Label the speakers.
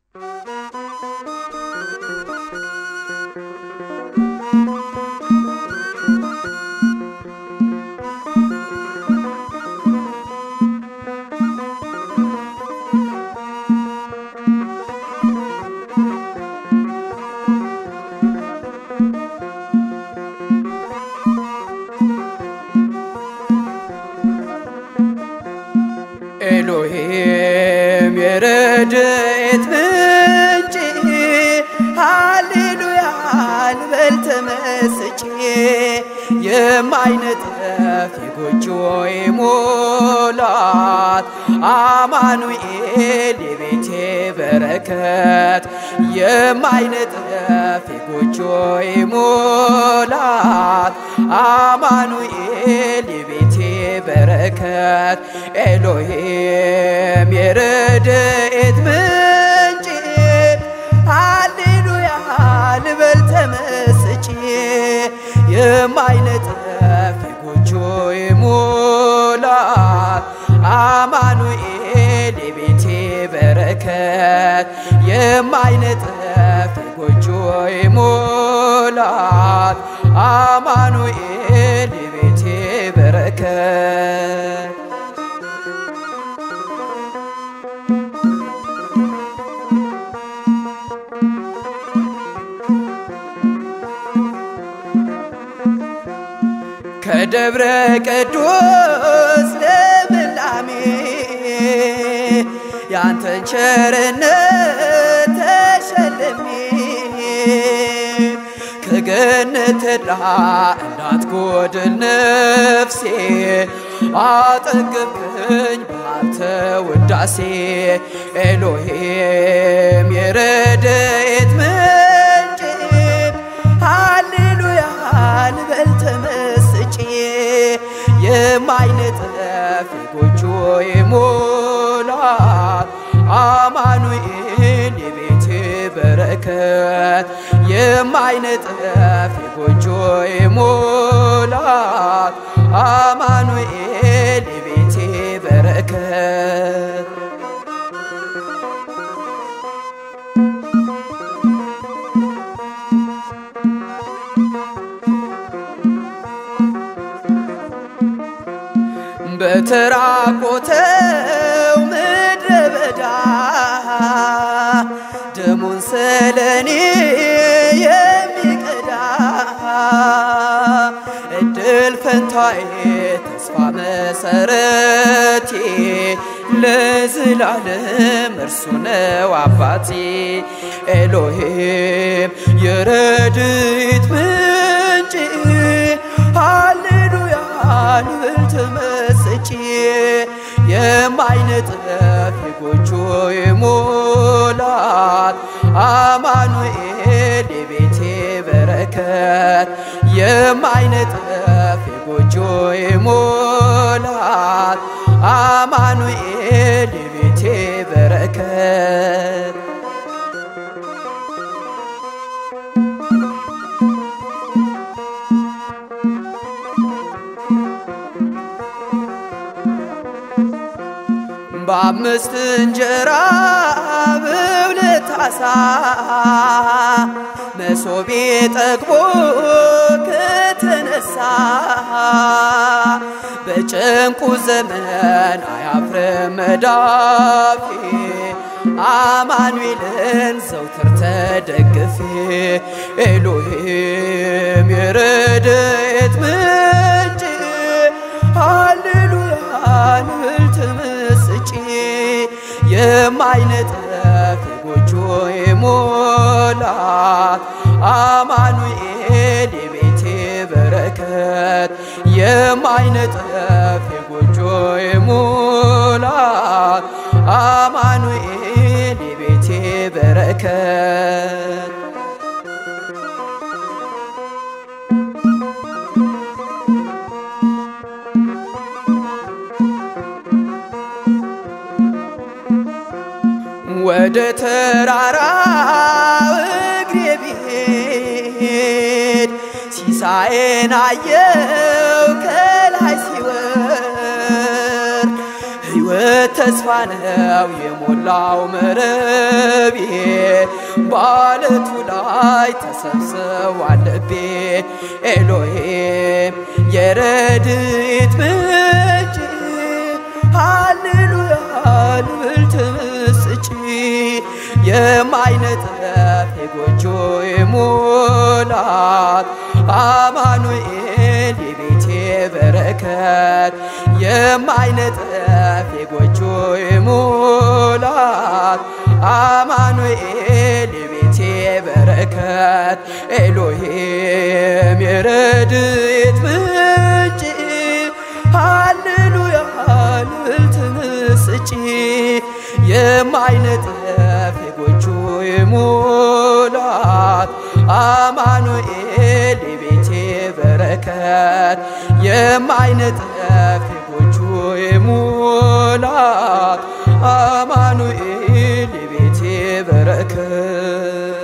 Speaker 1: ኤሎሄም የረድኤት ምንጭ ሃሌሉያ ልበል ተመስጬ የማይነጥፍ የጎጆዬ ሙላት አማኑኤል የቤቴ በረከት የማይነጥፍ የጎጆዬ ሙላት አማኑኤል የቤቴ በረከት ኤሎሄም የረድኤት ምንጭ ሃሌሉያ ልበል ተመስጬ የማይነጥፍ የጎጆዬ ሙላት አማኑኤል የቤቴ በረከት የማይነጥፍ የጎጆዬ ሙላት አማኑኤል የቤቴ በረከት ከደብረ ቅዱስ ልምላሜ ያንተን ቸርነት ተሸልሜ ከገነት ተድላ እንዳትጎድል ነፍሴ አጠገብከኝ በአንተ ውዳሴ ኤሎሄም የረድኤት ምንጭ ሃሌሉያ ልበል ተመስጬ የማይነጥፍ የጎጆዬ ሙላት አማኑኤል የቤቴ በረከት የማይነጥፍ የጎጆዬ ሙላት አማኑኤል የቤቴ በረከት በተራቆተው ምድረ በዳ ደሙን ስለኔ የሚቀዳ እድል ፈንታዬ ተስፋ መሰረቴ ለዘላለም እርሱ ነው አባቴ ኤሎሄም የረድኤት ምንጭ ሃሌሉያ ልብል ተመስጬ የማይነጥፍ የጎጆዬ ሙላት አማኑኤል የቤቴ በረከት የማይነጥፍ የጎጆዬ ሙላት አማኑኤል የቤቴ በረከት በአምስት እንጀራ በሁለት ዓሣ መሶቤ ጠግቦ ከተነሳ በጭንቁ ዘመን አያፍርም መዳፌ አማኑኤልን ዘውትር ተደግፌ ኤሎሄም የረድኤት ምንጭ ሃሌሉያ ልብል ተመስጬ የማይነጥፍ የጎጆዬ ሙላት አማኑኤል የቤቴ በረከት የማይነጥፍ የጎጆዬ ሙላት አማኑኤል የቤቴ በረከት ወደ ተራራው እግሬ ብሄድ ሲሳዬን አየው ከላይ ሲወርድ ሕይወት ተስፋ ነው የሞላው መረቤ በዓለቱ ላይ ተሰብስቧል ልቤ ኤሎሄም የረድኤት ምንጭ ሃሌሉያ ልብል ተመስጪ የማይነጠፍ የጎጆዬ ሙላት አማኑኤል የቤቴ በረከት የማይነጠፍ የጎጆዬ ሙላት አማኑኤል የቤቴ በረከት ኤሎሄም የረድኤት ምንጭ ሃሌሉያ ልብል ተመስጪ የማይነጠፍ የጎጆዬ ሙላት አማኑኤል የቤቴ በረከት የማይነጠፍ የጎጆዬ ሙላት አማኑኤል የቤቴ በረከት